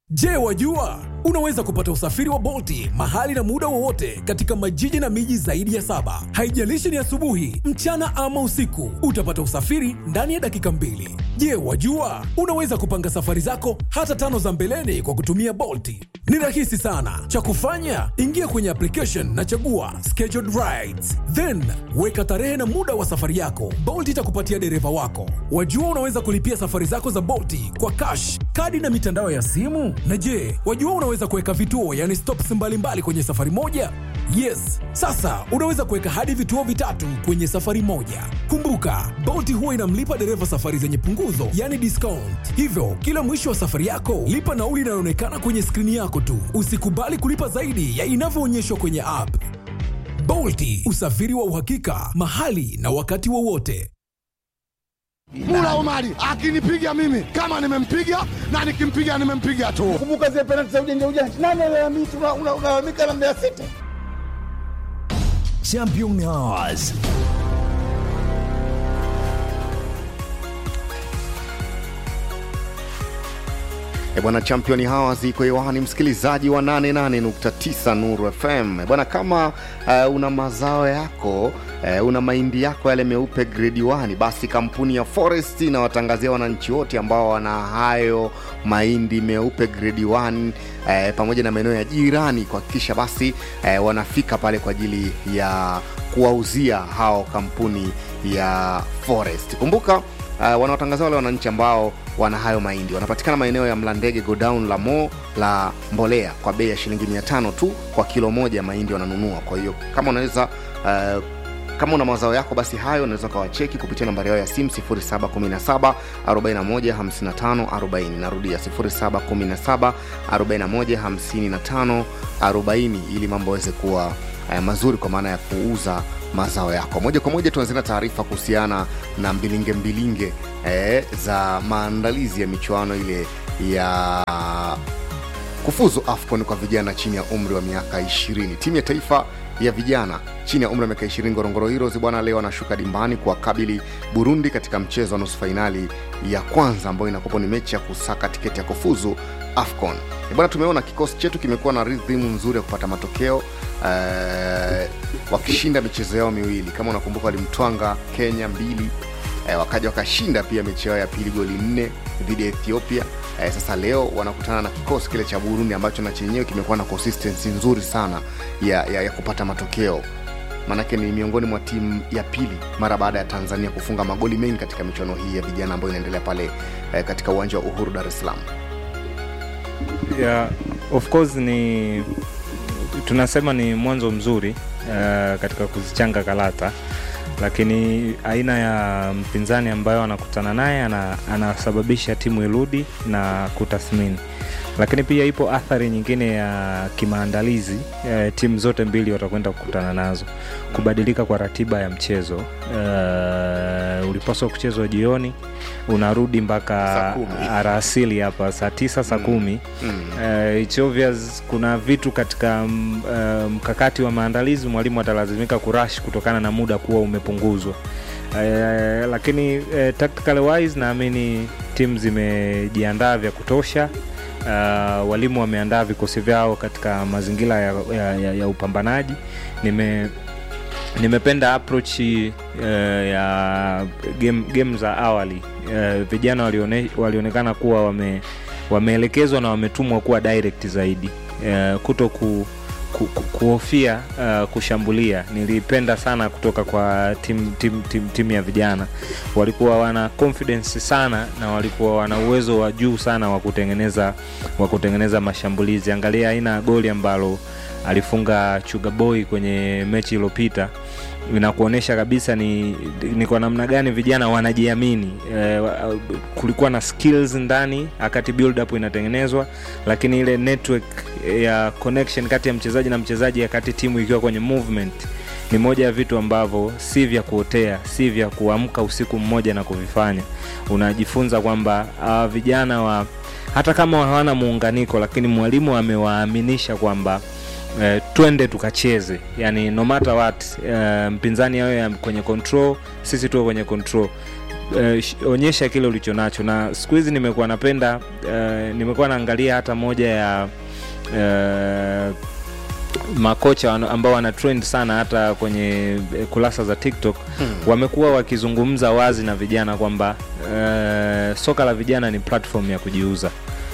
Je, wajua unaweza kupata usafiri wa Bolti mahali na muda wowote katika majiji na miji zaidi ya saba. Haijalishi ni asubuhi, mchana ama usiku, utapata usafiri ndani ya dakika mbili. Je, wajua unaweza kupanga safari zako hata tano za mbeleni kwa kutumia Bolti? Ni rahisi sana. Cha kufanya, ingia kwenye application na chagua scheduled rides, then weka tarehe na muda wa safari yako. Bolt itakupatia dereva wako. Wajua unaweza kulipia safari zako za Bolti kwa cash, kadi na mitandao ya simu. Na je, wajua unaweza kuweka vituo, yani stops mbalimbali kwenye safari moja? Yes, sasa unaweza kuweka hadi vituo vitatu kwenye safari moja. Kumbuka, Bolt huwa inamlipa dereva safari zenye punguzo, yani discount. Hivyo kila mwisho wa safari yako lipa nauli inayoonekana kwenye skrini yako tu. Usikubali kulipa zaidi ya inavyoonyeshwa kwenye app. Bolti, usafiri wa uhakika mahali na wakati wowote. Mula Omari akinipiga mimi kama nimempiga na nikimpiga nimempiga tu. Kumbuka zile penalti za ujanja ujanja, nani alalamika? Unalalamika na Mbeya City. Champion Hours. E bwana, championi hawa ziko hewani, msikilizaji wa 88.9 Nuru FM. E bwana, kama uh, una mazao yako uh, una mahindi yako yale meupe grade 1, basi kampuni ya Forest inawatangazia wananchi wote ambao wana hayo mahindi meupe grade 1 uh, pamoja na maeneo ya jirani kuhakikisha basi uh, wanafika pale kwa ajili ya kuwauzia hao kampuni ya Forest. Kumbuka uh, wanawatangazia wale wananchi ambao wana hayo mahindi wanapatikana maeneo ya mlandege godown la mo la mbolea kwa bei ya shilingi 500 tu kwa kilo moja mahindi wananunua kwa hiyo kama unaweza uh, kama una mazao yako basi hayo unaweza ukawacheki kupitia nambari yao ya simu 717 41 40 narudia 717 41 40 ili mambo aweze kuwa uh, mazuri kwa maana ya kuuza mazao yako moja kwa moja tuanzia na taarifa kuhusiana na mbilinge mbilinge eh, za maandalizi ya michuano ile ya kufuzu afcon kwa vijana chini ya umri wa miaka 20 timu ya taifa ya vijana chini ya umri wa miaka 20 ngorongoro heroes bwana leo anashuka dimbani kuwakabili burundi katika mchezo wa nusu fainali ya kwanza ambayo inakopo ni mechi ya kusaka tiketi ya kufuzu afcon bwana tumeona kikosi chetu kimekuwa na rhythm nzuri ya kupata matokeo eh, wakishinda michezo yao miwili kama unakumbuka walimtwanga kenya mbili eh, wakaja wakashinda pia mechi yao ya pili goli nne dhidi ya ethiopia eh, sasa leo wanakutana na kikosi kile cha burundi ambacho na chenyewe kimekuwa na consistency nzuri sana ya, ya, ya kupata matokeo maanake ni miongoni mwa timu ya pili mara baada ya tanzania kufunga magoli mengi katika michuano hii ya vijana ambayo inaendelea pale eh, katika uwanja wa uhuru dar es salaam yeah, of course ni tunasema ni mwanzo mzuri uh, katika kuzichanga karata lakini aina ya mpinzani ambayo anakutana naye ana, anasababisha timu irudi na kutathmini lakini pia ipo athari nyingine ya kimaandalizi e, timu zote mbili watakwenda kukutana nazo kubadilika kwa ratiba ya mchezo e, ulipaswa kuchezwa jioni unarudi mpaka arasili hapa saa tisa saa kumi mm. e, it's obvious kuna vitu katika m, e, mkakati wa maandalizi mwalimu atalazimika kurash kutokana na muda kuwa umepunguzwa e, lakini e, tactical wise naamini timu zimejiandaa vya kutosha uh, walimu wameandaa vikosi vyao katika mazingira ya, ya, ya, ya upambanaji nime nimependa approach uh, ya game, game za awali uh, vijana walione, walionekana kuwa wame wameelekezwa na wametumwa kuwa direct zaidi uh, kuto ku, ku, ku, kuhofia uh, kushambulia nilipenda sana kutoka kwa timu tim, tim, tim ya vijana walikuwa wana confidence sana na walikuwa wana uwezo wa juu sana wa kutengeneza wa kutengeneza mashambulizi angalia aina ya goli ambalo alifunga chugaboy kwenye mechi iliyopita inakuonyesha kabisa ni, ni kwa namna gani vijana wanajiamini e, kulikuwa na skills ndani wakati build up inatengenezwa lakini ile network ya connection kati ya mchezaji na mchezaji wakati timu ikiwa kwenye movement ni moja ya vitu ambavyo si vya kuotea si vya kuamka usiku mmoja na kuvifanya unajifunza kwamba uh, vijana wa hata kama hawana muunganiko lakini mwalimu amewaaminisha kwamba uh, twende tukacheze yani no matter what uh, mpinzani awe kwenye control sisi tuwe kwenye control eh, sh- onyesha kile ulicho nacho na siku hizi nimekuwa napenda eh, nimekuwa naangalia hata moja ya eh, makocha wana- ambao wana trend sana hata kwenye eh, kurasa za tiktok hmm. wamekuwa wakizungumza wazi na vijana kwamba uh, soka la vijana ni platform ya kujiuza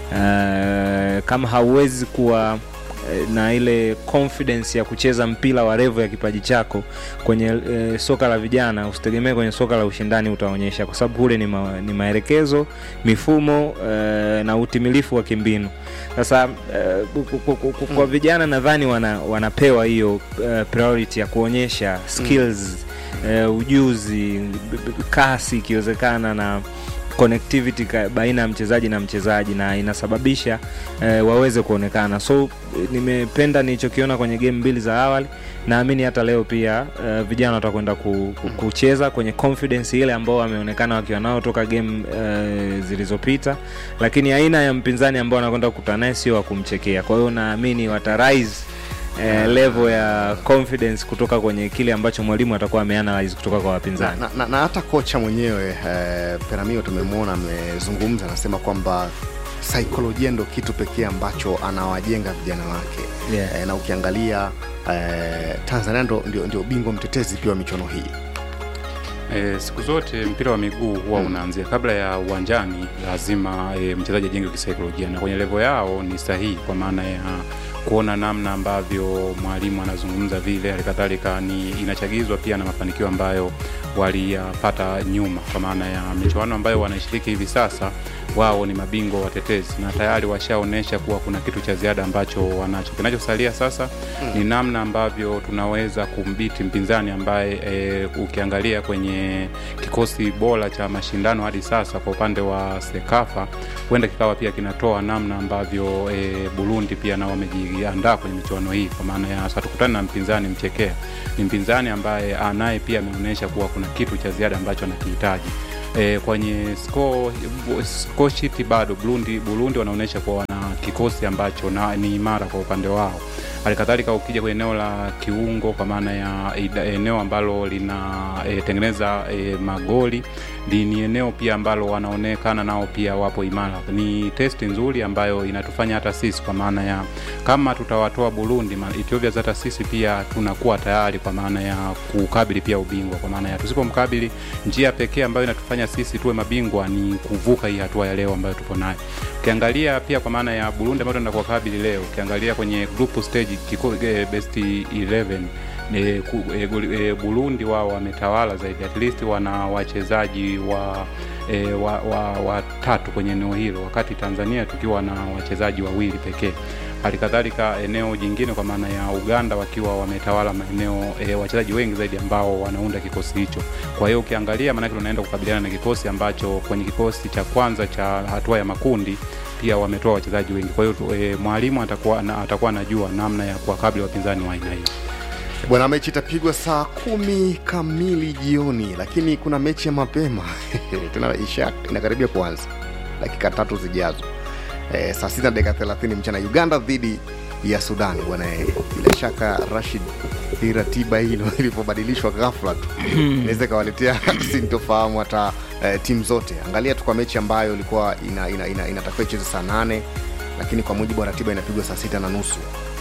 uh, kama hauwezi kuwa eh, na ile confidence ya kucheza mpira wa revo ya kipaji chako kwenye e, soka la vijana usitegemee kwenye soka la ushindani utaonyesha kwa sababu kule ni, ma, ni maelekezo mifumo e, na utimilifu wa kimbinu sasa e, ku- ku- ku- ku- kwa vijana nadhani wana, wanapewa hiyo e, priority ya kuonyesha skills e, ujuzi b- b- kasi ikiwezekana na connectivity ka- baina ya mchezaji na mchezaji na inasababisha eh, waweze kuonekana so eh, nimependa nilichokiona kwenye game mbili za awali naamini hata leo pia eh, vijana watakwenda ku, ku, kucheza kwenye confidence ile ambao wameonekana wakiwa nao toka game eh, zilizopita lakini aina ya mpinzani ambao wanakwenda kukutana naye sio wa kumchekea kwa hiyo naamini wata rise eh, level ya confidence kutoka kwenye kile ambacho mwalimu atakuwa ameanalyze kutoka kwa na, wapinzani na, na, na hata kocha mwenyewe eh, Peramio tumemwona amezungumza, anasema kwamba saikolojia ndo kitu pekee ambacho anawajenga vijana wake Yeah. eh, na ukiangalia eh, Tanzania ndo, ndio, ndio bingwa mtetezi pia wa michuano hii E, siku zote mpira wa miguu huwa unaanzia kabla ya uwanjani, lazima e, mchezaji ajenge kisaikolojia, na kwenye levo yao ni sahihi, kwa maana ya kuona namna ambavyo mwalimu anazungumza vile, halikadhalika ni inachagizwa pia na mafanikio ambayo waliyapata nyuma, kwa maana ya michuano ambayo wanaishiriki hivi sasa, wao ni mabingwa watetezi na tayari washaonyesha kuwa kuna kitu cha ziada ambacho wanacho. Kinachosalia sasa ni namna ambavyo tunaweza kumbiti mpinzani ambaye e, ukiangalia kwenye kikosi bora cha mashindano hadi sasa kwa upande wa Sekafa huenda kikawa pia kinatoa namna ambavyo e, Burundi pia nao wamejiandaa kwenye michuano hii, kwa maana ya sasa tukutane na mpinzani mchekea, ni mpinzani ambaye anaye pia ameonyesha kuwa kuna kitu cha ziada ambacho anakihitaji. E, kwenye score, score sheet bado Burundi, Burundi wanaonyesha kuwa wana kikosi ambacho na, ni imara kwa upande wao. Halikadhalika ukija kwenye eneo la kiungo, kwa maana ya ida- eneo ambalo linatengeneza e, magoli ni, ni eneo pia ambalo wanaonekana nao pia wapo imara. Ni testi nzuri ambayo inatufanya hata sisi, kwa maana ya kama tutawatoa Burundi, ma- Ethiopia hata sisi pia tunakuwa tayari, kwa maana ya kukabili pia ubingwa, kwa maana ya tusipomkabili, njia pekee ambayo inatufanya sisi tuwe mabingwa ni kuvuka hii hatua ya leo ambayo tupo nayo. Ukiangalia pia kwa maana ya Burundi ambayo tunaenda kuwakabili leo, ukiangalia kwenye group stage kiko, eh, best 11 e, ku, e, goli- e, Burundi wao wametawala zaidi, at least wana wachezaji wa e, wa, wa, watatu kwenye eneo hilo, wakati Tanzania tukiwa na wachezaji wawili pekee. Halikadhalika eneo jingine kwa maana ya Uganda wakiwa wametawala maeneo e, wachezaji wengi zaidi ambao wanaunda kikosi hicho. Kwa hiyo ukiangalia, maanake tunaenda kukabiliana na kikosi ambacho kwenye kikosi cha kwanza cha hatua ya makundi pia wametoa wachezaji wengi. Kwa hiyo e, mwalimu atakuwa na, atakuwa anajua namna ya kuwakabili wapinzani wa aina hiyo. bwana mechi itapigwa saa kumi kamili jioni lakini kuna mechi ya mapema tena isha inakaribia kuanza dakika tatu zijazo e, saa sita na dakika thelathini mchana uganda dhidi ya sudani bwana eh, bila shaka rashid hii ratiba hilo ilivyobadilishwa ghafla tu inaweza ikawaletea sintofahamu hata eh, timu zote angalia tu kwa mechi ambayo ilikuwa inatakiwa ina, ina, inatakiwa icheze saa nane lakini kwa mujibu wa ratiba inapigwa saa sita na nusu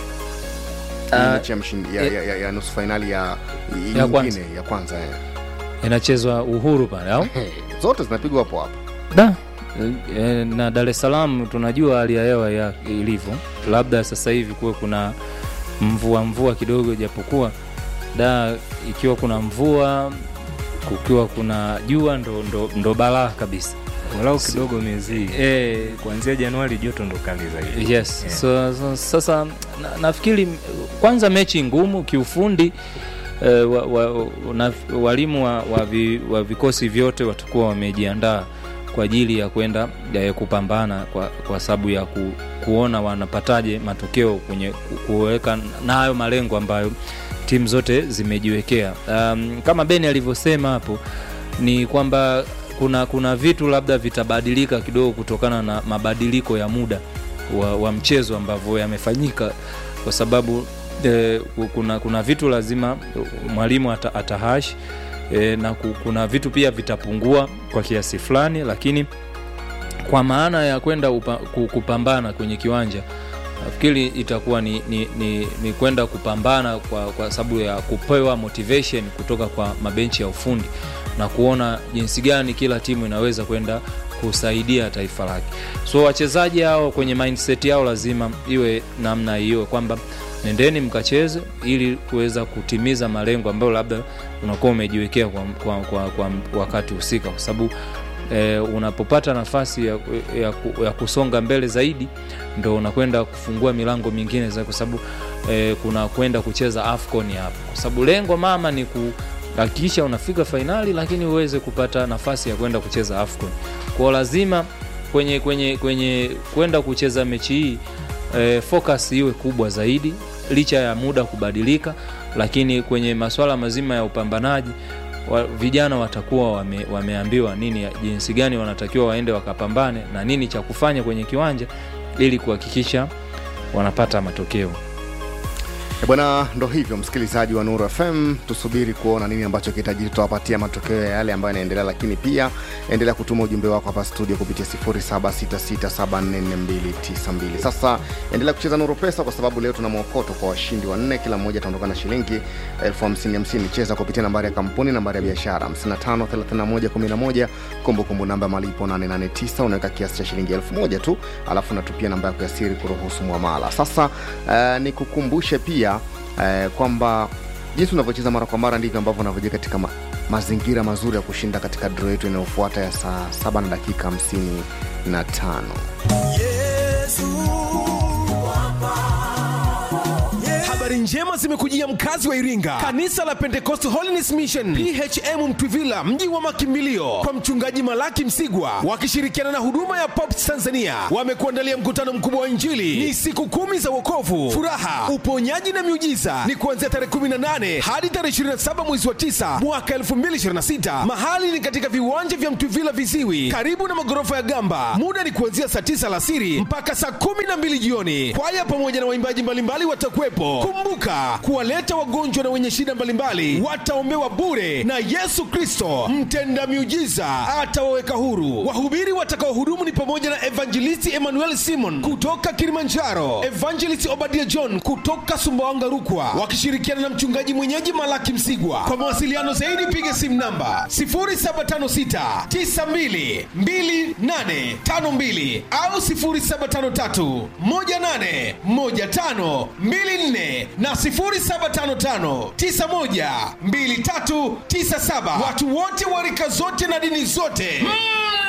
Hii Ah, mechi ya, mshindi- ya, ya, ya, ya nusu fainali ya, Ya nyingine kwanza. ya kwanza eh. inachezwa uhuru pale au Hey, zote zinapigwa hapo hapo da e, na dar es salaam tunajua hali ya hewa ya ilivyo labda sasa hivi kuwe kuna mvua mvua kidogo japokuwa da ikiwa kuna mvua kukiwa kuna jua ndo, ndo, ndo balaa kabisa walau kidogo miezi hii. e, kuanzia januari joto ndo kali zaidi yes Yeah. so, so, sasa na, nafikiri kwanza mechi ngumu kiufundi eh, wa, wa, na, walimu wa, wa, vi, wa vikosi vyote watakuwa wamejiandaa kwa ajili ya kwenda ya kupambana kwa, kwa sababu ya ku, kuona wanapataje matokeo kwenye ku- kuweka na hayo malengo ambayo timu zote zimejiwekea um, kama beni alivyosema hapo ni kwamba kuna kuna vitu labda vitabadilika kidogo kutokana na mabadiliko ya muda wa, wa mchezo ambavyo yamefanyika kwa sababu eh, kuna, kuna vitu lazima mwalimu ata, atahash e, na ku- kuna vitu pia vitapungua kwa kiasi fulani lakini kwa maana ya kwenda upa, ku- kupambana kwenye kiwanja nafikiri itakuwa ni, ni, ni, ni kwenda kupambana kwa, kwa sababu ya kupewa motivation kutoka kwa mabenchi ya ufundi na kuona jinsi gani kila timu inaweza kwenda kusaidia taifa lake so wachezaji hao kwenye mindset yao lazima iwe namna hiyo kwamba nendeni mkacheze ili kuweza kutimiza malengo ambayo labda unakuwa umejiwekea kwa, kwa, kwa, kwa wakati husika kwa sababu e, unapopata nafasi ya, ya, ku- ya kusonga mbele zaidi ndo unakwenda kufungua milango mingine za kwa sababu e, kuna kwenda kucheza afcon hapo kwa sababu lengo mama ni kuhakikisha unafika fainali lakini uweze kupata nafasi ya kwenda kucheza afcon kwao lazima kwenye kwenye kwenye kwenda kucheza mechi hii e, focus iwe kubwa zaidi licha ya muda kubadilika lakini kwenye masuala mazima ya upambanaji wa, vijana watakuwa wame, wameambiwa nini jinsi gani wanatakiwa waende wakapambane na nini cha kufanya kwenye kiwanja ili kuhakikisha wanapata matokeo E bwana, ndo hivyo msikilizaji wa Nuru FM, tusubiri kuona nini ambacho kitajiri, tutawapatia matokeo ya yale ambayo yanaendelea, lakini pia endelea kutuma ujumbe wako hapa studio kupitia 0766744292. Sasa endelea kucheza Nuru Pesa kwa sababu leo tuna mwokoto kwa washindi wanne, kila mmoja ataondoka na shilingi elfu hamsini hamsini. Cheza kupitia nambari ya kampuni, nambari ya biashara 553111, kumbukumbu namba ya malipo 889, unaweka kiasi cha shilingi elfu moja tu, alafu natupia namba yako ya siri kuruhusu mwamala. Sasa uh, nikukumbushe pia uh, kwamba jinsi unavyocheza mara kwa mara ndivyo ambavyo unavyoja katika ma mazingira mazuri ya kushinda katika dro yetu inayofuata ya saa 7 na dakika 55 habari njema zimekujia mkazi wa iringa kanisa la pentecost holiness mission phm mtwivila mji wa makimbilio kwa mchungaji malaki msigwa wakishirikiana na huduma ya pops tanzania wamekuandalia mkutano mkubwa wa injili ni siku kumi za wokovu furaha uponyaji na miujiza ni kuanzia tarehe 18 hadi tarehe 27 mwezi wa 9 mwaka 2026 mahali ni katika viwanja vya mtwivila viziwi karibu na magorofa ya gamba muda ni kuanzia saa 9 alasiri mpaka saa 12 jioni kwaya pamoja na waimbaji mbalimbali watakuwepo kumbuka kuwaleta wagonjwa na wenye shida mbalimbali wataombewa bure na yesu kristo mtenda miujiza atawaweka huru wahubiri watakaohudumu ni pamoja na evangelisti emmanuel simon kutoka kilimanjaro evangelist obadia john kutoka sumbawanga rukwa wakishirikiana na mchungaji mwenyeji malaki msigwa kwa mawasiliano zaidi piga simu namba 0756 922852 au 0753 18 15 24 na 0755 91 2397 watu wote wa rika zote na dini zote mm.